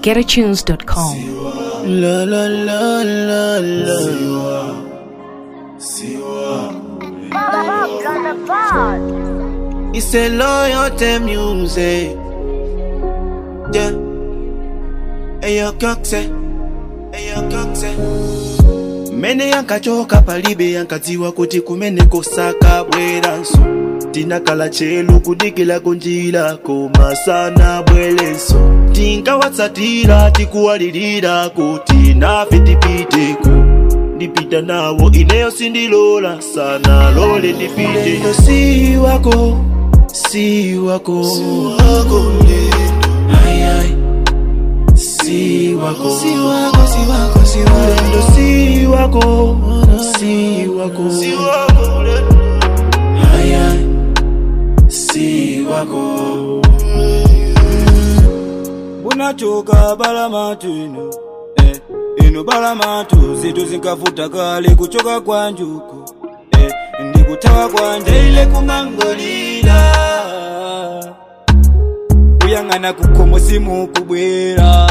getatunes.com. La la la la la. It's a loyalty music. Yeah. Eyo kokse. Eyo kokse. Mene yankachoka palibe yankadziwa kuti kumene kosaka bweranso tinakala chelu kudikila kunjira koma sana bwelenso tinkawatsatira tikuwalirira kuti nafe tipiteko ndipita nawo ineyo sindilola sana lole ndipite ndo si wako si wako Ai, ai. si wako si wako si wako si wako ndo si wako si wako si wako ai ai si wako bunachoka balamatu ino eh, ino balamatu zitu zinkavuta kale kuchoka kwa njuku eh, ndikutawa kwanje ile kumangolira kuyang'ana kukomo simu kubwera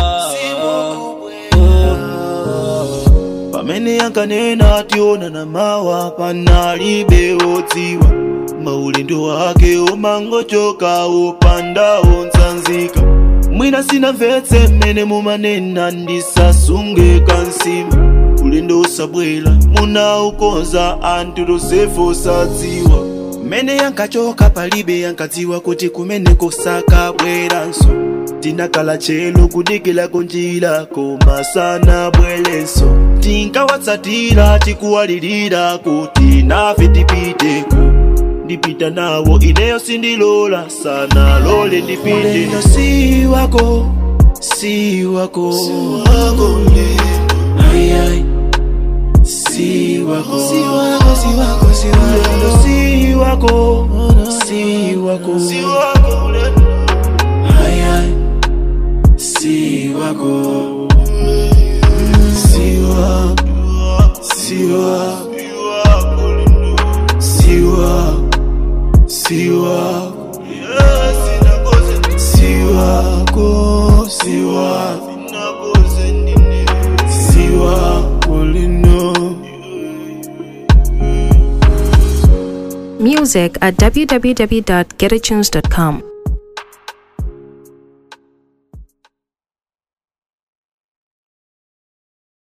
pamene yankanena ationa na mawa panalibe wodziwa maulendo wake omangochoka opandawo nsanzika mwina sinamvetse mmene mumanena ndisasunge kansima ulendo usabwera munaukonza anthu tosefu osadziwa mmene yankachoka palibe yankadziwa kuti kumene kosaka bweranso tinakala chelu kudikila kunjira koma sana bwelenso tinkawatsatira tikuwalirira kuti nafe tipiteko ndipita nawo ineyo sindilola sana lole ndipite ndo si wako si wako ai ai si wako si wako si wako si wako ndo si wako si wako si wako ai ai si wako si wako si wako si wako si wako si wako si wako si wako lino Music at www.getatunes.com.